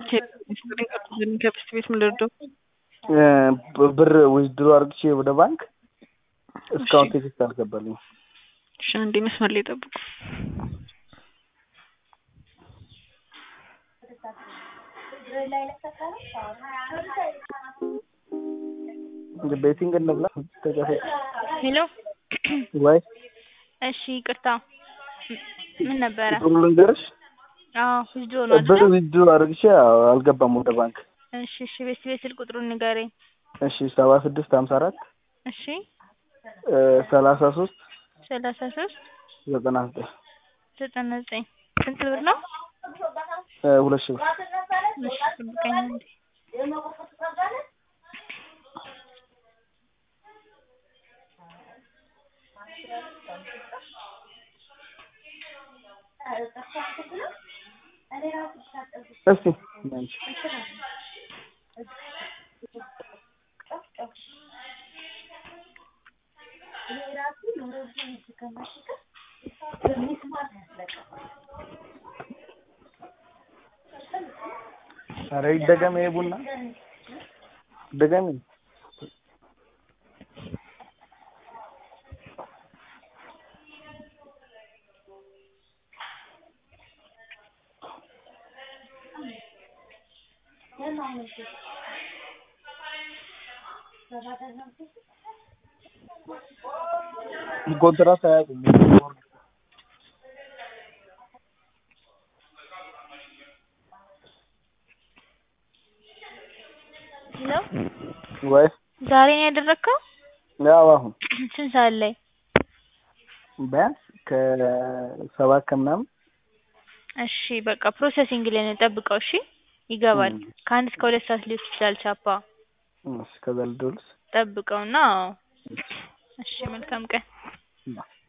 ከብስት ቤት ምን ልርዳው? ብር ዊዝድሮ አድርግቼ ወደ ባንክ እስካሁን ቴክስት አልገባልኝም። እሺ አንዴ መስመር ላይ ጠብቁ። ቤቲንግ እንብላ ተጨፈ ሄሎ ወይ እሺ ይቅርታ ምን ነበረ? ጥሩ ልንገርሽ አዎ ዊዝድሮ ነው ብር አይደል? ዊዝድሮ አድርግቼ አልገባም ወደ ባንክ። እሺ እሺ ቤት ቤት ስልክ ቁጥሩን ንገረኝ። እሺ ሰባ ስድስት ሀምሳ አራት እሺ ሰላሳ ሶስት ሰላሳ ሶስት ዘጠና ዘጠኝ ዘጠና ዘጠኝ ስንት ብር ነው? ሁለት ሺህ ብር እሺ ጠብቀኝ አንዴ እስቲ አንቺ ኧረ ይደገም ይሄ ቡና ድገሚ። ኮንትራት አያውቁም። ሄሎ ወይ ዛሬ ነው ያደረግከው? ያው አሁን ስንት ሰዓት ላይ? ቢያንስ ከሰባት ከምናምን እሺ በቃ ፕሮሰሲንግ ላይ ነው ጠብቀው። እሺ ይገባል። ም። ከአንድ እስከ ሁለት ሰዓት ሊወስድ ይችላል ቻፓ። እሺ ከዛ ልደውልስ? ጠብቀውና አዎ። እሺ መልካም ቀን። ማ